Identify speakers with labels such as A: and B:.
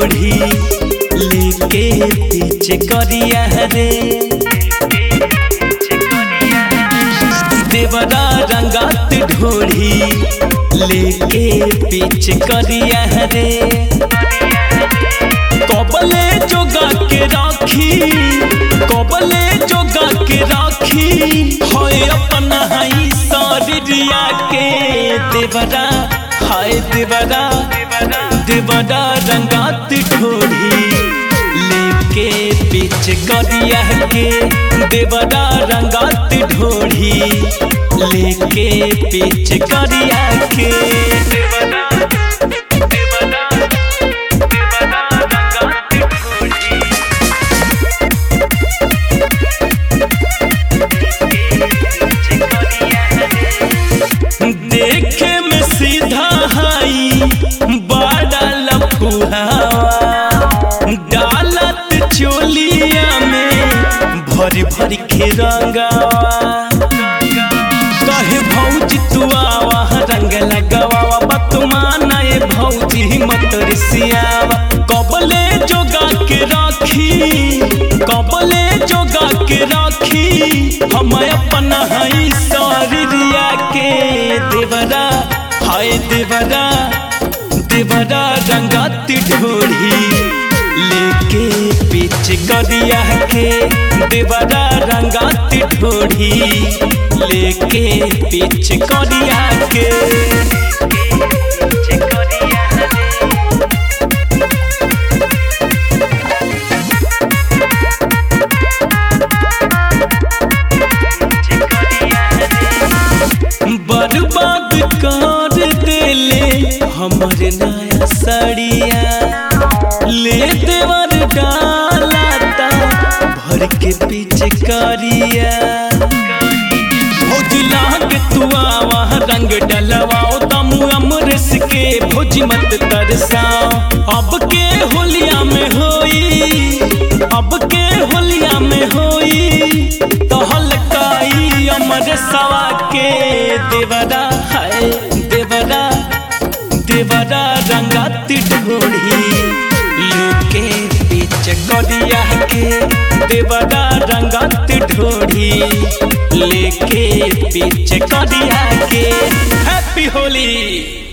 A: ढोढ़ी लेके पीछे करिया रे देवरा रंगात ढोढ़ी लेके पीछे करिया रे कबले जोगा के राखी कबले जोगा के राखी होय अपना हई शरीरिया के देवरा हाय देवरा देवरा रंगात ढोढ़ी लेके पीछे करिया के देवरा रंगात ढोढ़ी लेके पीछे करिया के देवरा देवरा देवरा रंगात ढोढ़ी देखे में सीधा हाई बड़ा लफुहावा डालत चोलिया में भरी भरी के रंगावा कहे भौजी तू आवा रंग लगावा बतमाना ए भौजी मत रिसियावा कबले जोगा के राखी कबले जोगा के राखी हम अपना हई शरीरिया के देवरा हाय देवरा देवरा रंगाती ढोढ़ी लेके पीछे करिया के देवरा रंगाती ढोढ़ी लेके पीछे करिया के पीछे करिया बर्बाद कर देले हमर नया सड़िया ले देवर डालाता भर के पीछे करिया भौजी लाग तू आवा रंग डलवाओ तमु अमरस के भौजी मत तरसाओ अब के होलिया में होई अब के होलिया में होई तो हलकाई अमर सवा के देवरा है देवरा देवरा रंगाती ढोढ़ी लुके पीछे करिया के देवरा रंगाती ढोढ़ी लेके पीछे करिया के हैप्पी होली